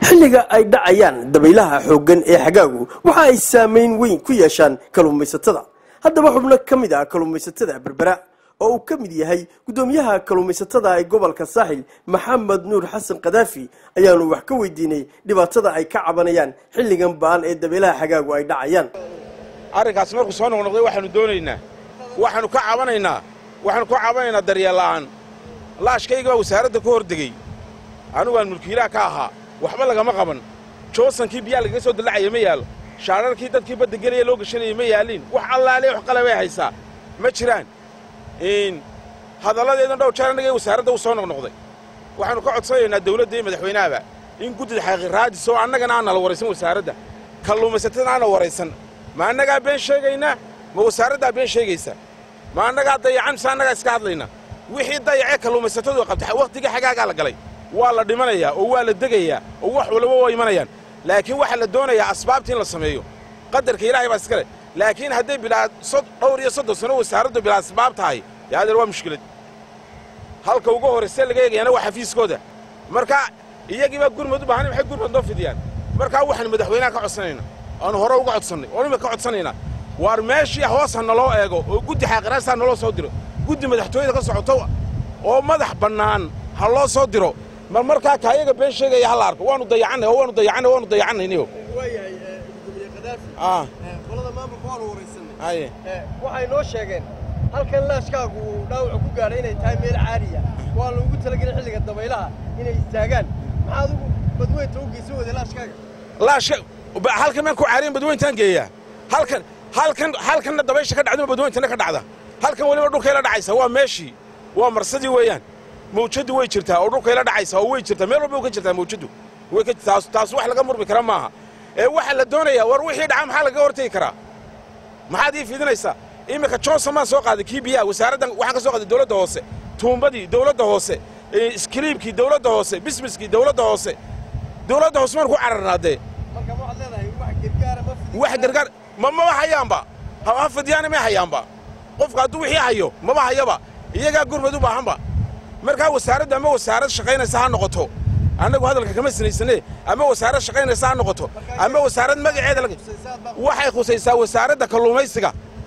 xilliga ay dhacayaan dabaylaha xooggan ee xagaagu waxa ay saamayn weyn ku yeeshaan kalluumaysatada haddaba xubno ka mid ah kalluumaysatada berbera oo uu ka mid yahay guddoomiyaha kalluumaysatada ee gobolka saaxil maxamed nuur xasan kadaafi ayaanu wax ka weydiinay dhibaatada ay ka cabanayaan xilligan ba'an ee dabaylaha xagaagu ay dhacayaan arrinkaas markuu soo noqnoqday waxaanu doonaynaa waxaanu ka cabanaynaa waxaanu ka cabanaynaa daryeella'aan laashkayga baa wasaaradda ka hor degey anigu aan mulkiilaha ka ahaa waxba lagama qaban joosankii biyaa lagaga soo dallacaya ma yaalo shaararkii dadkii badda gelaya loo gashanaya ma yaaliin wax allaale wax qalabay haysaa ma jiraan hadalladeedan dhow jeer annaga wasaaradda u soo noqnoqday waxaanu ka codsanaynaa dawladda iyo madaxweynahaba in guddida xaqiiraadis oo annagana aan nala waraysan wasaaradda kalluumaysatadana aana waraysan ma annagaa been sheegaynaa ma wasaaraddaa been sheegaysa ma annagaa dayacan mise annagaa iska hadlayna wixii dayacee kalluumaysatadu qabta wakhtigii xagaagaa la galay waa la dhimanayaa oo waa la degayaa oo wax walba waa imanayaan laakiin waxaa la doonayaa asbaabtii in la sameeyo qadarka ilaahay baa iskale laakiin hadday bilaa dhowr iyo soddon sano wasaaraddu bilaa asbaab tahay dee adeer waa mushkilad halka ugu horraysee laga eegayana waa xafiiskooda marka iyagii baa gurmad u baahana maxay gurmad noo fidiyaan markaa waxaanu madaxweynaha ka codsanaynaa aanu hore uga codsannay oon imika ka codsanaynaa waar meeshii hoos ha naloo eego oo guddi xaaqiraasta ha naloo soo diro guddi madaxtooyada ka socoto oo madax bannaan ha loo soo diro mar markaa kaayaga been sheegaya ha la arko waanu dayacannay oo waanu dayacannay waanu dayacannayniyo waayahay gudoomiye kadaafi qolada maamulka waanu waraysanay waxay noo sheegeen halkan laashkaagu uu dhaawaca ku gaadhay inay tahay meel caadiya waa loogu talagelay xilliga dabaylaha inay istaagaan maxaad ugu badweynta u geysan weyday laashkaaga laashka halkan maan ku caariyan badweyntaan geeyaa halkan halkan halkanna dabaysha ka dhacduma badweyntana ka dhacda halkan weliba dhulkayla dhacaysa waa meeshii waa marsadii weeyaan mawjaddu way jirtaa oo dhulkayla dhacaysa oo way jirtaa meel walba way ka jirtaa mawjaddu way ka taas taas wax laga murmi kara maaha ee waxaa la doonayaa war wixii dhaca maxaa lagaga hortegi karaa maxaad ii fiidinaysaa iminka johnson maan soo qaaday kii biyaha wasaaraddan waxaan ka soo qaaday dawladda hoose tuumbadii dawladda hoose iskiliibkii dawladda hoose bismiskii dawladda hoose dawladda hoose maan ku cararnaa dee marka waxaad leedahay wax gargaara ma fidin wax gargaar ma maba hayaanba ha fidiyaana may hayaanba qofka hadduu wixii hayo maba hayaba iyagaa gurmad u baahanba markaa wasaaraddu ama wasaarad shaqaynaysa ha noqoto annagu hadalka kama sinaysane ama wasaarad shaqaynaysa ha noqoto ama wasaarad magaceeda waxay khusaysaa wasaaradda kalluumaysiga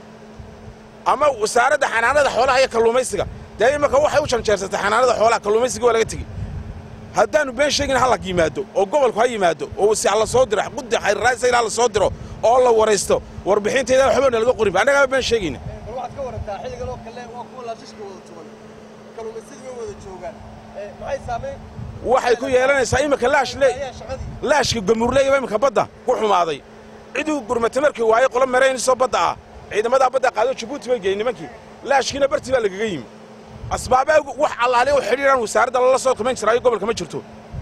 ama wasaaradda xanaanada xoolaha iyo kalluumaysiga dee imanka waxay u janjeersatay xanaanada xoolaha kalluumaysiga waa laga tegi haddaannu been sheegin ha la yimaado oo gobolku ha yimaado oo wasi ha la soo diro guddi xayrraasayl ha la soo diro oo la waraysto warbixintayda waxba nalaga qorinba annagaama been sheegayna bal waxaad ka warantaa xilligan oo kale waa kuwa laashashka wada tuban kalluumaysadii way wada joogaan maxay saamayn waxay ku yeelanaysaa iminka laash le ayaa shaqadii laashka gamuurleeyaba iminka badda ku xumaaday ciduu gurmata markii waaye qolo maraynisoo badda ah ciidamadaa badda qaado jabuuti bay geeyey nimankii laashkiina bartii baa lagaga yimi asbaabaa wax allaale u xidhiiraan wasaaradda lala soo tumayn jiraayo gobolka ma jirto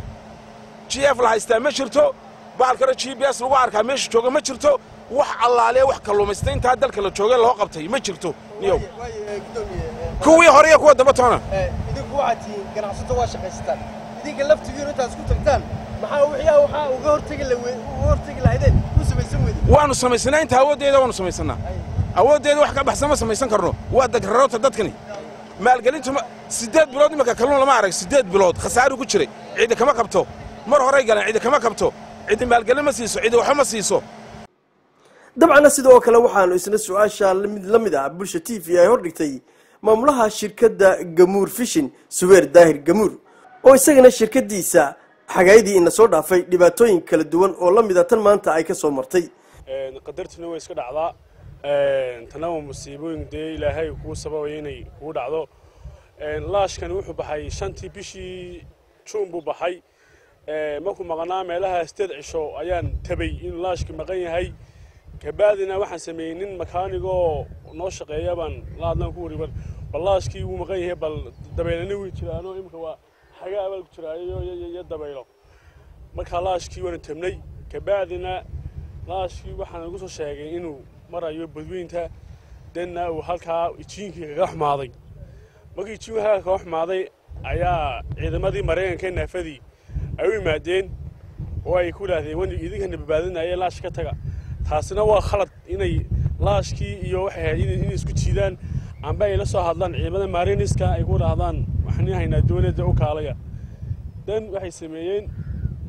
g f la haystaa ma jirto bahalkana g b s lagu arkaa meesha jooga ma jirto wax allaale wax kalluumaysta intaa dalka la joogay loo qabtay ma jirto niyow waaye gudoomiye kuwii hore iyo kuwa damba toona idinku waxaad tihiin ganacsato waa shaqaysataan idinka laftigiinu intaad isku tagtaan maxaa wixii waxaa uga hortegi la uga hortegi lahaydeen u samaysan weydeen waannu samaysanaa inta awooddeeda waannu samaysannaa awooddeeda wax ka baxsan ma samaysan karno waa dagraroota dadkani maalgelintu siddeed bilood imanka kalluun lama arag siddeed bilood khasaaruu ku jiray cidi kama qabto mar horay galeen cidi kama qabto cidi maalgelin ma siiso cidi waxba ma siiso dabcanna sidoo kale waxaanu isna su-aasha mid la mid ah bulsha t v ay hordhigtay maamulaha shirkadda gamuur fishin subeer daahir gamuur oo isagana shirkaddiisa xagaayadii ina soo dhaafay dhibaatooyin kala duwan oo la mida tan maanta ay ka soo martay qadartuna way iska dhacdaa tana waa musiibooyin dee ilaahay kuu sababaya inay kugu dhacdo laashkani wuxuu baxay shantii bishii juun buu baxay markuu maqnaa meelaha sideed cisho ayaan tabay inuu laashki maqan yahay kabaadina waxaan sameeyey nin makaanigoo noo shaqeeya baan la hadlan ku wari bal laashkii wuu maqan yahay bal dabeylana wii jiraano imika waa xagaa baa ku jiraayo iyo dabaylo markaa laashkii waana tabnay kabaadina laashkii waxaan igu soo sheegay inuu marayo badweynta denna uu halkaa ijiinkii kaga xumaaday markii ijiinku halkaa kaga xumaaday ayaa ciidamadii maraykanka naafadii ay u yimaadeen oo ay ku idhaahdeen wan idinkana badbaadinaya laash ka taga taasina waa khalad inay laashkii iyo waxay ahayd inay isku jiidaan amba ay la soo hadlaan ciidamada mariniska ay ku dhahdaan waxaan haynaa dowladda u kaalaya dan waxay sameeyeen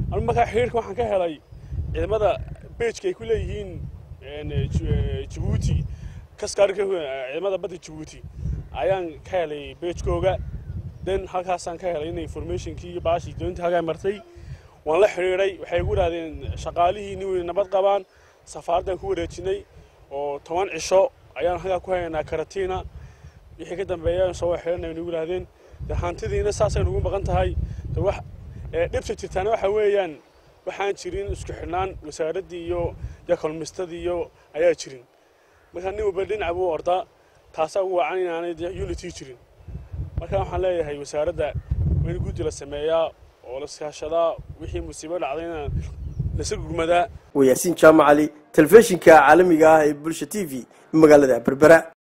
anu markaa xiriirka waxaan ka helay ciidamada beejka ay ku leeyihiin jabuuti kaskaarka ciidamada badda jabuuti ayaan ka helay beejkooga den halkaasaan ka helay in informationkii iyo baashii doontii halkaa martay waan la xidhiidhay waxay igu idhahdeen shaqaalihii nin weyn nabad qabaan safaaraddaan ku wareejinay oo toban cisho ayaan halkaa ku haynaa karatiina wixii ka dambeeya soo xidhanay nagu idhahdeen de hantidiina saasay nugu maqan tahay de wax dhibta jirtaana waxa weeyaan waxaan jirin isku xidhnaan wasaaraddii iyo iyo kalmistadii iyo ayaa jirin markaa nin walba dhinac buu ordaa taasaa ugu wacan inaanay unity jirin marka waxaan leeyahay wasaaradda in guddi la sameeyaa oo la iskaashadaa wixii musiibo dhacdayna lasa gurmadaa waa yaasiin jaamac cali telefishinka caalamiga ah ee bulsha t v magaalada berbera